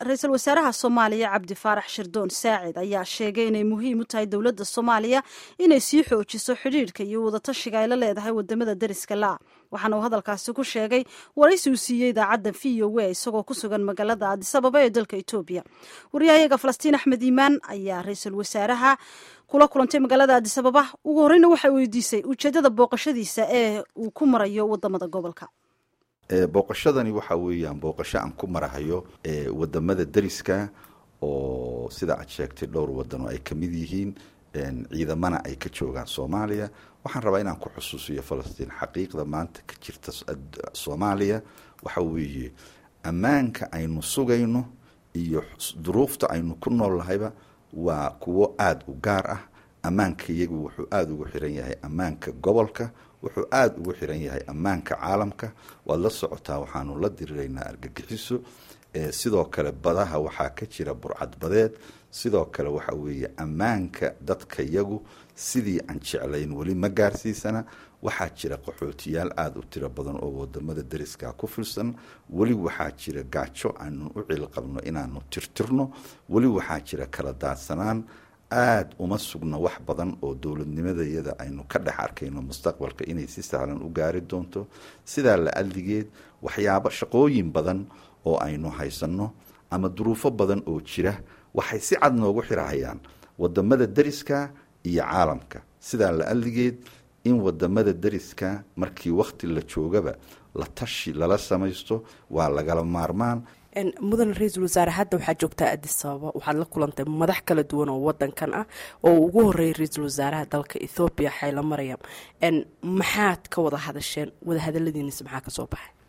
ra-iisul wasaaraha soomaaliya cabdi faarax shirdoon saacid ayaa sheegay inay muhiim u tahay dowladda soomaaliya inay sii xoojiso xidhiidhka iyo wadatashiga ay la leedahay wadamada deriska la waxaana uu hadalkaasi ku sheegay waraysi uu siiyey idaacadda v o a isagoo ku sugan magaalada aadisababa ee dalka etoobiya waryahayaga falastiin axmed iimaan ayaa ra-iisul wasaaraha kula kulantay magaalada aadisababa ugu horreyna waxay weydiisay ujeeddada booqashadiisa ee uu ku marayo wadamada gobolka booqashadani waxa weeyaan booqasho aan ku marahayo wadamada deriska oo sida aad sheegtay dhowr wadan oo ay ka mid yihiin ciidamana ay ka joogaan soomaaliya waxaan rabaa inaan ku xusuusiyo falastiin xaqiiqda maanta ka jirta soomaaliya waxa weeye ammaanka aynu sugayno iyo duruufta aynu ku nool lahayba waa kuwo aada u gaar ah ammaanka iyagu wuxuu aada ugu xiran yahay ammaanka gobolka wuxuu aada ugu xiran yahay ammaanka caalamka waad la socotaa waxaanu la diriraynaa argagixiso sidoo kale badaha waxaa ka jira burcad badeed sidoo kale waxa weeye ammaanka dadka yagu sidii aan jeclayn weli ma gaarsiisana waxaa jira qaxootiyaal aada u tiro badan oo wadamada deriska ku filsan weli waxaa jira gaajo aanu u cilqabno inaanu tirtirno weli waxaa jira kala daadsanaan aada uma sugno wax badan oo dowladnimadayada aynu ka dhex arkayno mustaqbalka inay si sahlan u gaari doonto sidaa la adligeed waxyaabo shaqooyin badan oo aynu haysanno ama duruufo badan oo jira waxay si cad noogu xirahayaan wadamada deriska iyo caalamka sidaa la adligeed in wadamada deriska markii wakhti la joogaba la tashi lala samaysto waa lagala maarmaan mudan ra-iisul wasaare hadda waxaa joogtaa addis ababa waxaad la kulantay madax kala duwan oo wadankan ah oo ugu horeeyay ra-iisul wasaaraha dalka ethoobiya xayla maryam maxaad ka wada hadasheen wadahadaladiinis maxaa kasoo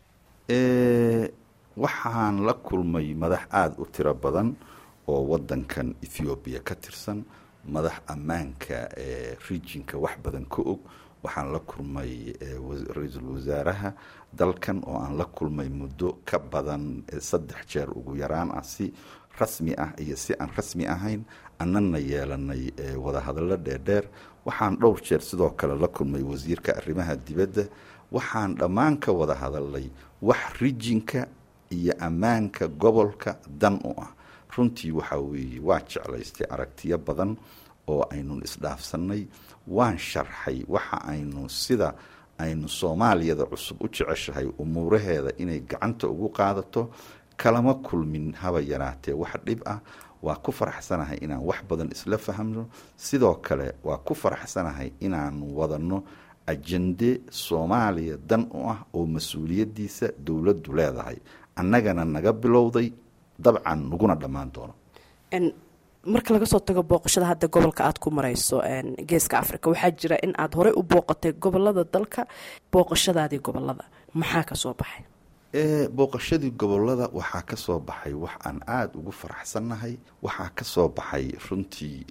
baxay waxaan la kulmay madax aada u tiro badan oo wadankan ethoobiya ka tirsan madax ammaanka regionka wax badan ka og waxaan la kulmay ra-iisul wasaaraha dalkan oo aan la kulmay muddo ka badan saddex jeer ugu yaraan ah si rasmi ah iyo si aan rasmi ahayn annana yeelanay wadahadallo dheerdheer waxaan dhowr jeer sidoo kale la kulmay wasiirka arrimaha dibadda waxaan dhammaan ka wada hadalnay wax rijinka iyo ammaanka gobolka dan u ah runtii waxaa weeye waa jeclaystay aragtiyo badan oo aynun isdhaafsannay waan sharxay waxa aynu sida aynu soomaaliyada cusub u jeceshahay umuuraheeda inay gacanta ugu qaadato kalama kulmin haba yaraatee wax dhib ah waa ku faraxsanahay inaan wax badan isla fahamno sidoo kale waa ku faraxsanahay inaanu wadanno ajende soomaaliya dan u ah oo mas-uuliyaddiisa dowladdu leedahay annagana naga bilowday dabcan naguna dhammaan doono marka laga soo tago booqashada hadda gobolka aada ku marayso geeska africa waxaa jira in aada horey u booqatay gobolada dalka booqashadaadii gobolada maxaa kasoo baxay booqashadii gobolada waxaa ka soo baxay wax aan aada ugu faraxsannahay waxaa ka soo baxay runtii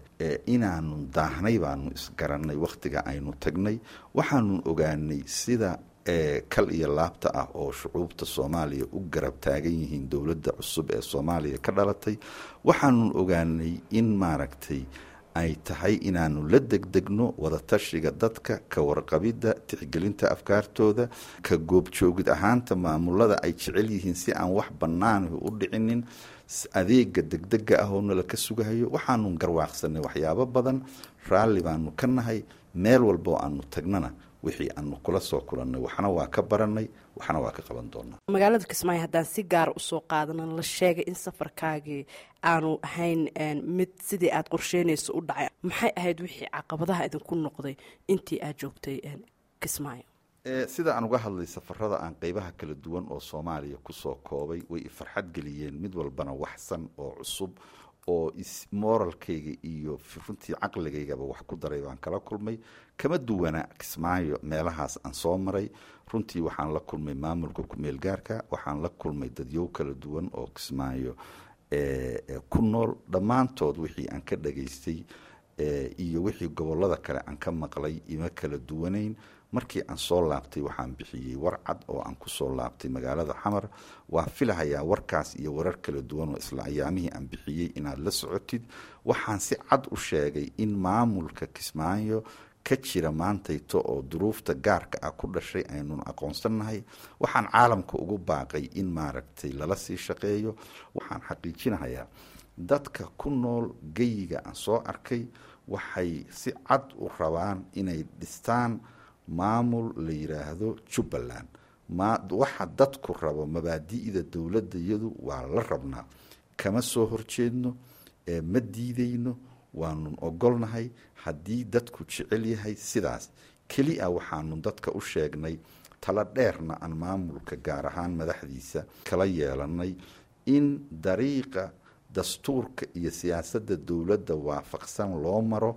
inaanu daahnay baanu isgarannay wakhtiga aynu tagnay waxaanu ogaanay sida kal iyo laabta ah oo shucuubta soomaaliya u garab taagan yihiin dowladda cusub ee soomaaliya ka dhalatay waxaanu ogaanay in maaragtay ay tahay inaanu la degdegno wadatashiga dadka ka warqabidda tixgelinta afkaartooda ka goobjoogid ahaanta maamulada ay jecel yihiin si aan wax bannaanah u dhicinin adeega degdega ah oo nala ka sugahayo waxaanu garwaaqsanay waxyaabo badan raalli baanu ka nahay meel walboo aanu tagnana wixii aanu kula soo kulannay waxna waa ka baranay waxna waa ka qaban doonaa magaalada kismaayo haddaan si gaara usoo qaadana la sheegay in safarkaagii aanu ahayn mid sidii aada qorsheynayso u dhacay maxay ahayd wixii caqabadaha idinku noqday intii aada joogtay kismaayo sida aan uga hadlay safarada aan qeybaha kala duwan oo soomaaliya kusoo koobay way ifarxad geliyeen mid walbana waxsan oo cusub oo moralkayga iyo runtii caqligaygaba wax ku daray baan kala kulmay kama duwana kismaayo meelahaas aan soo maray runtii waxaan la kulmay maamulka kumeel gaarka waxaan la kulmay dadyow kala duwan oo kismaayo ku nool dhammaantood wixii aan ka dhageystay iyo wixii gobolada kale aan ka maqlay ima kala duwanayn markii aan soo laabtay waxaan bixiyey war cad oo aan kusoo laabtay magaalada xamar waa filahayaa warkaas iyo warar kala duwan oo isla ayaamihii aan bixiyey inaad la socotid waxaan si cad u sheegay in maamulka kismaayo ka jira maantayto oo duruufta gaarka ah ku dhashay aynun aqoonsannahay waxaan caalamka ugu baaqay in maaragtay lala sii shaqeeyo waxaan xaqiijinahayaa dadka ku nool geyiga aan soo arkay waxay si cad u rabaan inay dhistaan maamul la yidhaahdo jubbaland waxa dadku rabo mabaadi'da dowladda iyadu waa la rabnaa kama soo horjeedno ma diideyno waanun ogolnahay haddii dadku jecel yahay sidaas keli a waxaanu dadka u sheegnay tala dheerna aan maamulka gaar ahaan madaxdiisa kala yeelanay in dariiqa dastuurka iyo siyaasadda dowladda waafaqsan loo maro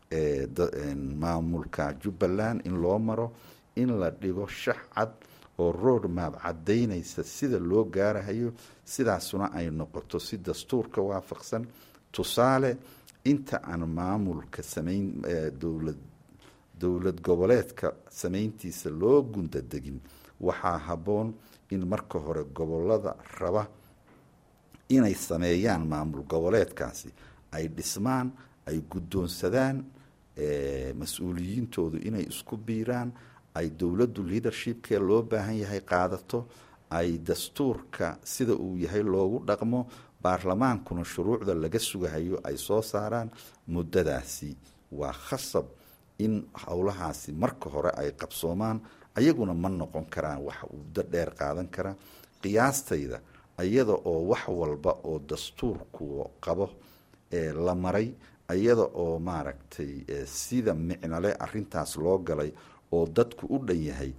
maamulka jubbaland in loo maro in la dhigo shax cad oo road map caddaynaysa sida loo gaarahayo sidaasuna ay noqoto si dastuurka waafaqsan tusaale inta aan maamulka samayn dowlad dowlad goboleedka samayntiisa loo gundadegin waxaa habboon in marka hore gobolada raba inay sameeyaan maamul goboleedkaasi ay dhismaan ay guddoonsadaan mas-uuliyiintoodu inay isku biiraan ay dowladdu leadershipkee loo baahan yahay qaadato ay dastuurka sida uu yahay loogu dhaqmo baarlamaankuna shuruucda laga sugahayo ay soo saaraan muddadaasi waa khasab in howlahaasi marka hore ay qabsoomaan ayaguna ma noqon karaan wax muddo dheer qaadan kara qiyaastayda iyada oo wax walba oo dastuurku qabo ee la maray iyada oo maaragtay sida micnole arintaas loo galay oo dadku u dhan yahay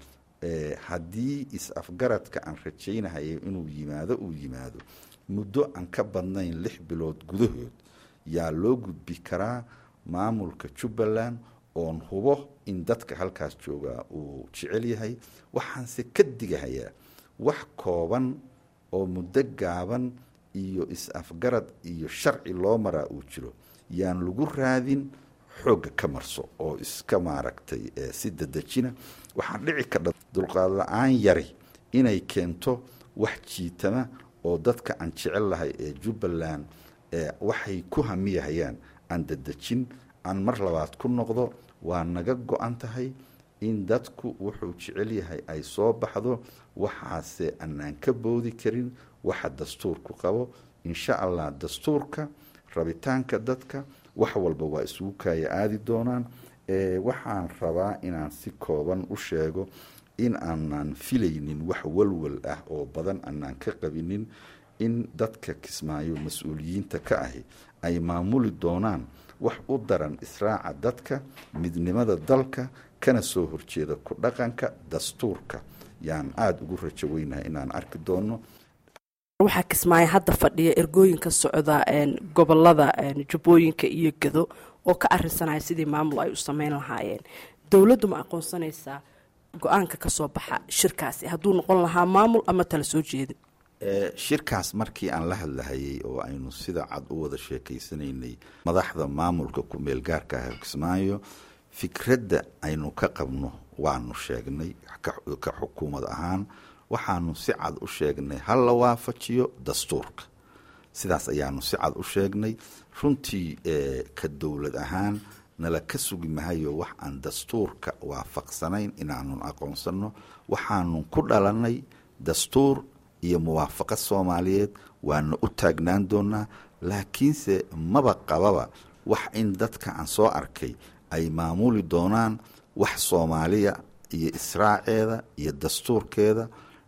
haddii is-afgaradka aan rajaynahayo inuu yimaado uu yimaado muddo aan ka badnayn lix bilood gudahood yaa loo gudbi karaa maamulka jubbaland oon hubo in dadka halkaas joogaa uu jecel yahay waxaanse ka digahayaa wax kooban oo muddo gaaban iyo is-afgarad iyo sharci loo maraa uu jiro yaan lagu raadin xoogga ka marso oo iska maaragtay si dadejina waxaa dhici kardha dulqaad la-aan yari inay keento wax jiitama oo dadka aan jecel lahay ee jubbaland waxay ku hamiyahayaan aan dadejin aan mar labaad ku noqdo waa naga go-an tahay in dadku wuxuu jecel yahay ay soo baxdo waxaase anaan ka boodi karin waxa dastuurku qabo insha allah dastuurka rabitaanka dadka wax walba waa isugu kaaya aadi doonaan waxaan rabaa inaan si kooban u sheego in aanan filaynin wax walwal ah oo badan aanaan ka qabinin in dadka kismaayo mas-uuliyiinta ka ahi ay maamuli doonaan wax u daran israaca dadka midnimada dalka kana soo horjeeda ku dhaqanka dastuurka yaan aada ugu rajo weynahay inaan arki doono waxaa kismaayo hadda fadhiya ergooyinka socda gobolada jubbooyinka iyo gado oo ka arinsanaya sidii maamul ay u sameyn lahaayeen dowladdu ma aqoonsanaysaa go-aanka kasoo baxa shirkaasi hadduu noqon lahaa maamul ama tala soo jeedin shirkaas markii aan la hadlahayay oo aynu sida cad u wada sheekaysanaynay madaxda maamulka ku-meel gaarka ah kismaayo fikradda aynu ka qabno waanu sheegnay ka xukuumad ahaan waxaanu si cad u sheegnay ha la waafajiyo dastuurka sidaas ayaanu si cad u sheegnay runtii ka dowlad ahaan nala ka sugi mahayo wax aan dastuurka waafaqsanayn inaanun aqoonsanno waxaanu ku dhalanay dastuur iyo muwaafaqad soomaaliyeed waana u taagnaan doonaa laakiinse maba qababa wax in dadka aan soo arkay ay maamuli doonaan wax soomaaliya iyo israaceeda iyo dastuurkeeda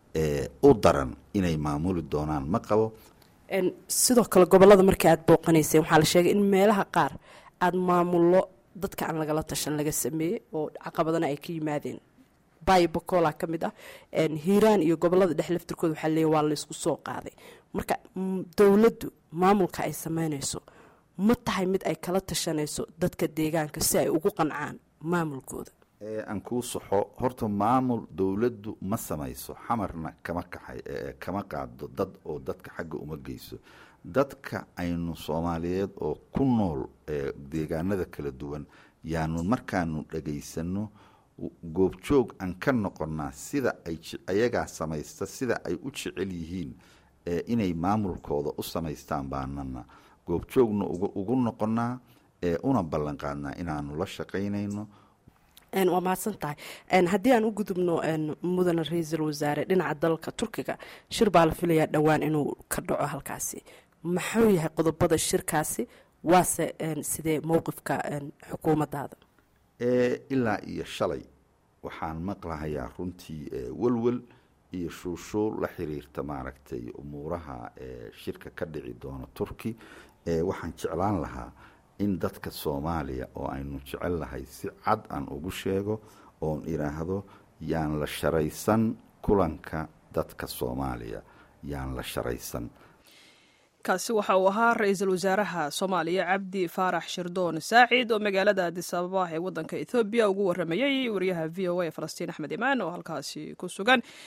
u daran inay maamuli doonaan ma qabo sidoo kale gobolada markii aada booqanayseen waxaa la sheegay in meelaha qaar aada maamullo dadka aan lagala tashan laga sameeyey oo caqabadana ay ka yimaadeen bayo bocola ka mid ah hiiraan iyo gobolada dhex laftirkooda waxaa leeya waa laysku soo qaaday marka dowladdu maamulka ay sameynayso ma tahay mid ay kala tashanayso dadka deegaanka si ay ugu qancaan maamulkooda aan kuu saxo horta maamul dowladdu ma samayso xamarna kama kaxay kama qaado dad oo dadka xagga uma geyso dadka aynu soomaaliyeed oo ku nool deegaanada kala duwan yaanu markaanu dhagaysano goobjoog aan ka noqonnaa sida ay ayagaa samaysta sida ay u jecel yihiin inay maamulkooda u samaystaan baanana goobjoogna ugu noqonnaa una ballan qaadnaa inaanu la shaqaynayno waa mahadsan tahay haddii aan u gudubno mudane ra-iisul wasaare dhinaca dalka turkiga shir baa la filayaa dhowaan inuu ka dhaco halkaasi maxuu yahay qodobada shirkaasi waase sidee mowqifka xukuumaddaada ilaa iyo shalay waxaan maqlahayaa runtii welwel iyo shuushuul la xiriirta maaragtay umuuraha shirka ka dhici doona turki waxaan jeclaan lahaa in dadka soomaaliya oo aynu jecel lahay si cad aan ugu sheego oon idhaahdo yaan la sharaysan kulanka dadka soomaaliya yaan la sharaysan kaasi waxa uu ahaa ra-iisul wasaaraha soomaaliya cabdi faarax shirdoon saacid oo magaalada adis ababa ee waddanka ethoobiya ugu waramayey wariyaha v o a falastiin axmed imaan oo halkaasi ku sugan